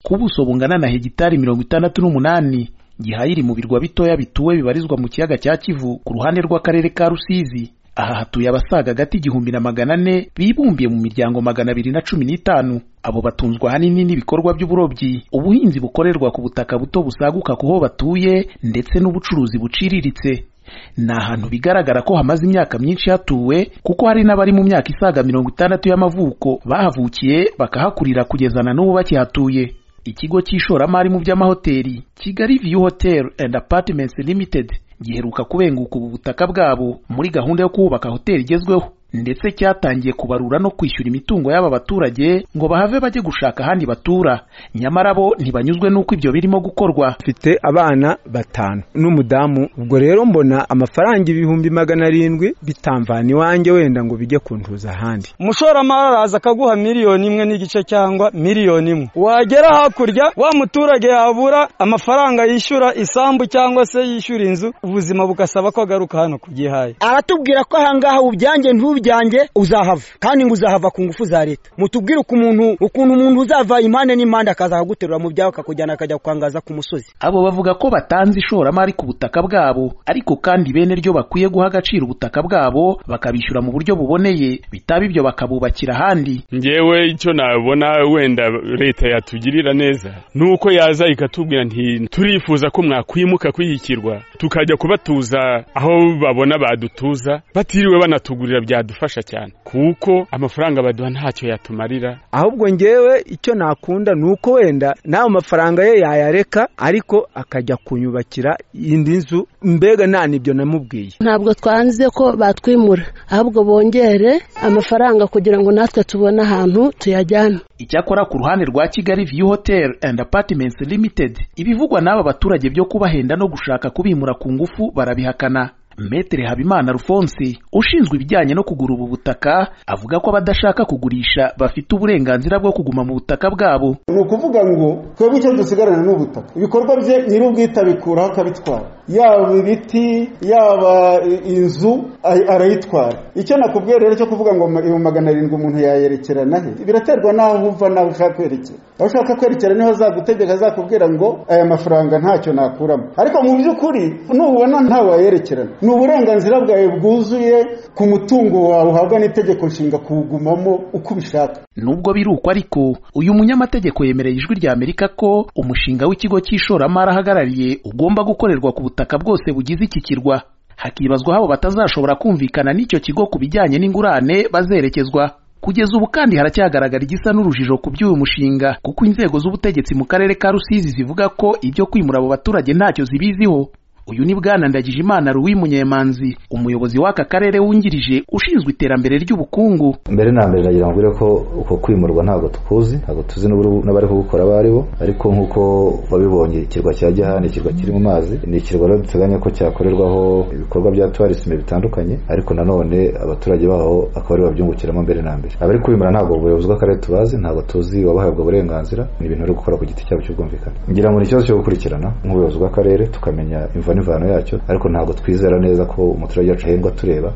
ku buso bungana na hegitari mirongo itandatu n'umunani gihayiri mu birwa bitoya bituwe bibarizwa mu kiyaga cya kivu ku ruhande rw'akarere ka rusizi aha hatuye abasaga hagati igihumbi na magana ane bibumbiye mu miryango magana abiri na cumi n'itanu abo batunzwa ahanini n'ibikorwa by'uburobyi ubuhinzi bukorerwa ku butaka buto busaguka ku ho batuye ndetse n'ubucuruzi buciriritse ni ahantu bigaragara ko hamaze imyaka myinshi hatuwe kuko hari n'abari mu myaka isaga mirongo itandatu y'amavuko bahavukiye bakahakurira kugeza na n'ubu bakihatuye ikigo cy'ishoramari mu by'amahoteli kigali view hotel and apartments limited giheruka kubenguka ubu butaka bwabo muri gahunda yo kubaka hoteli igezweho ndetse cyatangiye kubarura no kwishyura imitungo y'aba baturage ngo bahave bajye gushaka ahandi batura nyamara bo ntibanyuzwe n'uko ibyo birimo gukorwa mfite abana batanu n'umudamu ubwo rero mbona amafaranga ibihumbi magana arindwi bitamvana iwanjye wenda ngo bijye kuntuza ahandi umushoramari araza akaguha miliyoni imwe n'igice cyangwa miliyoni imwe wagera hakurya wa muturage yabura amafaranga yishyura isambu cyangwa se yishyura inzu ubuzima bugasaba ko agaruka hano ku gihaye aratubwira ko ahangaha ubyanjye ntubyanjye uzahava kandi ngo uzahava ku ngufu za leta mutubwire ukuntu ukuntu umuntu uzava impande n'impande akaza kuguterura mu byawe akakujyana akajya kwangaza ku musozi abo bavuga ko batanze ishoramari ku butaka bwabo ariko kandi bene ryo bakwiye guha agaciro ubutaka bwabo bakabishyura mu buryo buboneye bitaba ibyo bakabubakira ahandi ngewe icyo nabona wenda leta yatugirira neza ni uko yaza ikatubwira nti turifuza ko mwakwimuka kwihikirwa tukajya kubatuza aho babona badutuza batiriwe banatugurira byadufasha cyane kuko amafaranga baduha ntacyo yatumarira ahubwo ngewe icyo nakunda ni uko wenda nawe mafaranga ye yayareka ariko akajya kunyubakira indi nzu mbega nta n'ibyo namubwiye ntabwo twanze ko batwimura ahubwo bongere amafaranga kugira ngo natwe tubone ahantu tuyajyana icyakora ku ruhande rwa kigali view hotel and apartments limited ibivugwa n'aba baturage byo kubahenda no gushaka kubimura ku ngufu barabihakana Metere Habimana Alphonse ushinzwe ibijyanye no kugura ubu butaka avuga ko abadashaka kugurisha bafite uburenganzira bwo kuguma mu butaka bwabo ni ukuvuga ngo twebwe icyo dusigarana ni ubutaka ibikorwa bye nyir'ubwite abikuraho akabitwara yaba ibiti yaba inzu arayitwara icyo nakubwiye rero cyo kuvuga ngo ibihumbi magana arindwi umuntu yayerekerana he biraterwa n'aho uva n'aho ushaka kwerekera aho ushaka kwerekera niho azagutegeka azakubwira ngo aya mafaranga ntacyo nakuramo ariko mu by'ukuri nubona ntawayerekerana ni uburenganzira bwawe bwuzuye ku mutungo wawe uhabwa n'itegeko nshinga kuwugumamo uko ubishaka nubwo birukwa ariko uyu munyamategeko yemereye ijwi rya amerika ko umushinga w'ikigo cy'ishoramari ahagarariye ugomba gukorerwa ku butaka bwose bugize iki kirwa hakibazwa habo batazashobora kumvikana n'icyo kigo ku bijyanye n'ingurane bazerekezwa kugeza ubu kandi haracyagaragara igisa n'urujijo ku by'uyu mushinga kuko inzego z'ubutegetsi mu karere ka rusizi zivuga ko ibyo kwimura abo baturage ntacyo zibiziho uyu ni bwana ndagijimana ruwi munyemanzi umuyobozi w'aka karere wungirije ushinzwe iterambere ry'ubukungu mbere na mbere nagira ngo ko uko kwimurwa ntabwo tukuzi ntabwo tuzi n'abari kubukora abo ari bo ariko nk'uko babibonye ikirwa cya gihani ikirwa kiri mu mazi ni ikirwa rero duteganya ko cyakorerwaho ibikorwa bya tuwarisime bitandukanye ariko nanone abaturage baho akaba ari babyungukiramo mbere na mbere abari kwimura ntabwo ubuyobozi bw'akarere tubazi ntabwo tuzi wabahabwa uburenganzira ni ibintu bari gukora ku giti cyabo cy'ubwumvikane ngira ngo ni ikibazo cyo gukurikirana nk'ubuyobozi bw'akarere tukamenya imvano imvano yacyo ariko ntabwo twizera neza ko umuturage wacu ahembwa tureba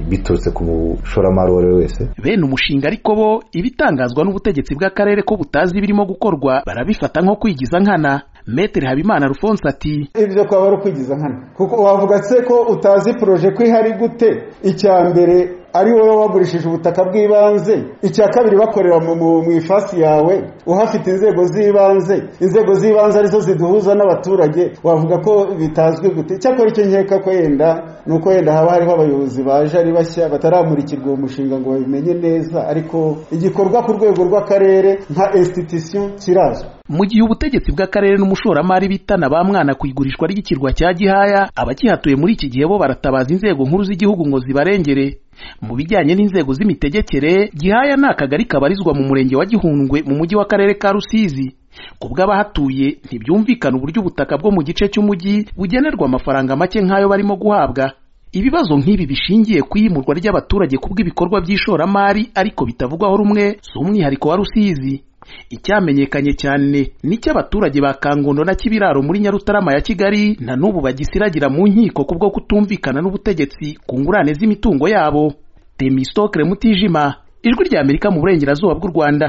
biturutse ku mushoramari uwo ari we wese bene umushinga ariko bo ibitangazwa n'ubutegetsi bw'akarere ko butazi ibirimo gukorwa barabifata nko kwigiza nkana metere habimana rufonse ati ibyo twaba ari ukwigiza nkana kuko wavuga se ko utazi poroje ko ihari gute icya mbere ari wowe wagurishije ubutaka bw'ibanze icya kabiri bakorera mu ifasi yawe uhafite inzego z'ibanze inzego z'ibanze arizo ziduhuza n'abaturage wavuga ko bitazwi gute icyakora icyo nkeka ko yenda ni uko yenda haba hariho abayobozi baje ari bashya bataramurikirwa uwo mushinga ngo babimenye neza ariko igikorwa ku rwego rw'akarere nka institusiyo kirazwi mu gihe ubutegetsi bw'akarere n'umushoramari bitana ba mwana ku igurishwa ry'ikirwa cya gihaya abakihatuye muri iki gihe bo baratabaza inzego nkuru z'igihugu ngo zibarengere mu bijyanye n'inzego z'imitegekere gihaya ni akagari kabarizwa mu murenge wa gihundwe mu mujyi w'akarere ka rusizi ku bw'abahatuye ntibyumvikana uburyo ubutaka bwo mu gice cy'umujyi bugenerwa amafaranga make nk'ayo barimo guhabwa ibibazo nk'ibi bishingiye ku iyimurwa ry'abaturage ku bw'ibikorwa by'ishoramari ariko bitavugwaho rumwe si umwihariko wa rusizi icyamenyekanye cyane n'icy'abaturage ba kangondo na kibiraro muri nyarutarama ya kigali na n'ubu bagisiragira mu nkiko kubwo kutumvikana n'ubutegetsi ku ngurane z'imitungo yabo temistokire mutijima ijwi ry'amerika mu burengerazuba bw'u rwanda